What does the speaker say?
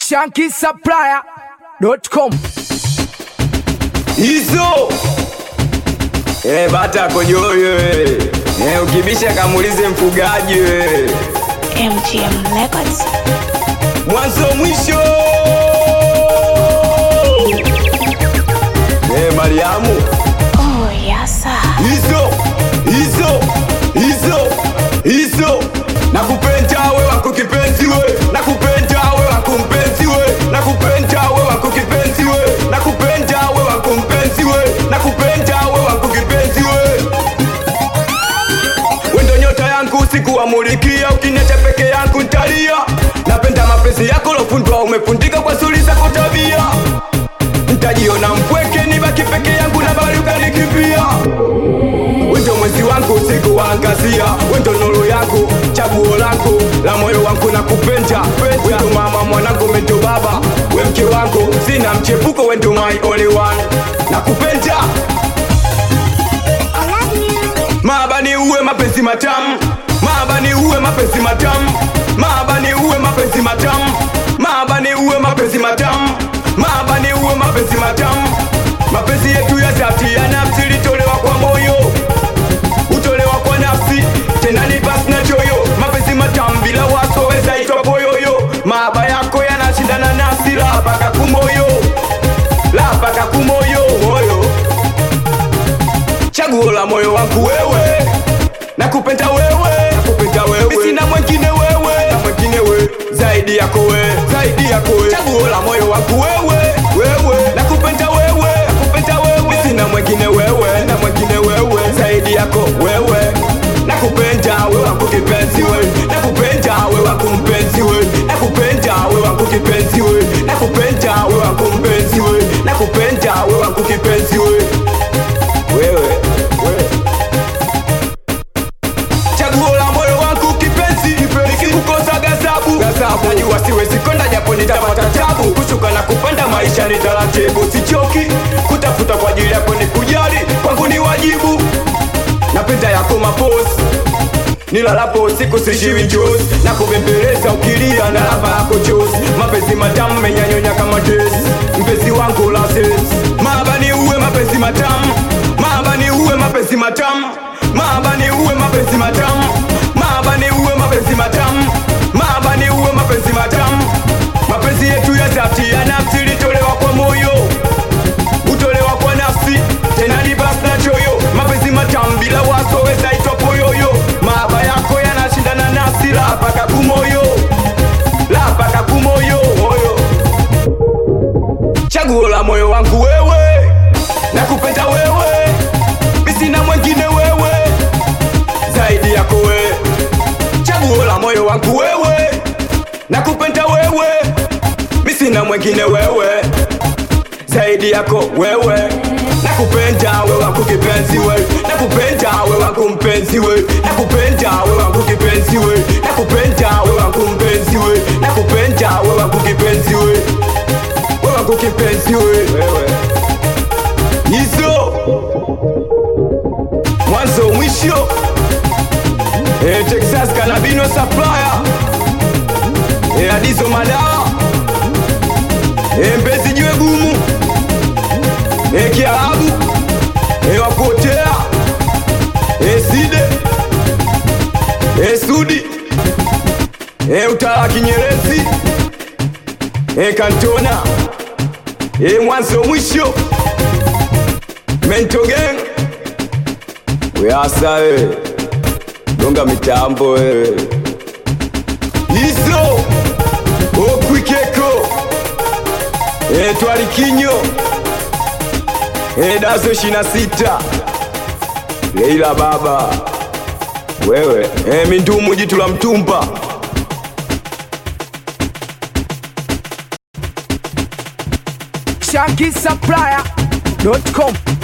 shankisupplier.com hizo eh, bata kojoyo eh. eh, ukibisha kamulize mfugaji eh. MGM Records. mwanzo mwisho eh, Mariamu Oh, yasa. hizo hizo hizo hizo nakupenda we wako kipenzi we nakupenda we wako mpenzi we nakupenda we wako kipenzi we nakupenda we wako mpenzi we nakupenda we wako kipenzi we wendo nyota yangu usiku wamulikia ukiniacha peke yangu ntalia napenda mapenzi yako lofundwa umefundika kwa suri zako tabia ntajiona mpweke nibaki peke yangu na bali ukanikimbia wendo mwezi wangu usiku waangazia wendo nuru yangu chaguo lako la moyo wangu na kupenda wendo mama mwanangu mendo baba we mke wangu sina mchepuko wendo my only one na kupenda Maaba ni uwe mapenzi matamu Maaba ni uwe mapenzi matamu Maaba ni uwe mapenzi matamu Maaba ni uwe mapenzi matamu Maaba ni uwe mapenzi matamu Mapenzi yetu ya dhati ya nafsi litolewa kwa moyo Utolewa kwa nafsi tena ni basi na choyo Mapenzi matamu bila waso weza itwa poyoyo Maaba yako yanashindana nafsi la paka kumoyo La paka kumoyo moyo chaguo la moyo wangu wewe nakupenda wewe nakupenda wewe sina mwingine wewe na mwingine wewe zaidi yako wewe zaidi yako wewe chaguo la moyo wangu wewe wewe nakupenda wewe nakupenda wewe sina mwingine wewe na mwingine wewe zaidi yako wewe nakupenda wewe wangu kipenzi wewe nakupenda wewe wangu mpenzi wewe nakupenda wewe wangu kipenzi wewe nakupenda wewe wangu mpenzi wewe nakupenda wewe wangu kipenzi wewe wewe wewe chaguo la moyo wangu kipenzi nikikukosa gazabu najua siwezi kwenda japo nitapata tabu kushuka na kupanda maisha ni taratibu sichoki kutafuta kwa ajili yako ni kujali kwangu ni wajibu napenda yako maposi nilalapo usiku sishiwi njozi na kubembeleza ukilia na lava yako chozi mapenzi matamu menyanyonya kama tesi mpenzi wangu la sesi maaba ni uwe mapenzi matamu maaba ni uwe mapenzi matamu maaba ni uwe mapenzi matamu maaba ni uwe mapenzi matamu maaba ni uwe mapenzi matamu mapenzi yetu ya dhati ya nafsi litolewa kwa moyo utolewa kwa nafsi tena ni basi na choyo mapenzi matamu bila waso weza itwa poyoyo maaba yako yanashindana nafsi la paka kumoyo la paka kumoyo moyo chaguo la moyo wangu wewe nakupenda wewe misina mwengine wewe zaidi yako wewe chaguo la moyo wangu wewe nakupenda wewe misina mwengine wewe zaidi yako wewe nakupenda wewe wangu kipenzi wewe nakupenda wewe wangu mpenzi wewe nakupenda wewe wangu kipenzi wewe nakupenda wewe wangu mpenzi wewe nakupenda wewe wangu kipenzi wewe wewe wangu kipenzi wewe wewe hizo mwanzo mwisho eh, Texas Cannabino Supplier eh, Adizo Madawa eh, Mbezi Jiwe Gumu eh, Kiarabu eh, Wapotea eh, Side eh, Sudi eh, Utala Kinyerezi eh, Kantona eh, mwanzo mwisho Mento Gang weasa wewe gonga mitambo wewe hizo okwikeko e, twalikinyo e, dazo ishina sita leila baba wewe e, mindumu jitu la mtumba shankisupplier.com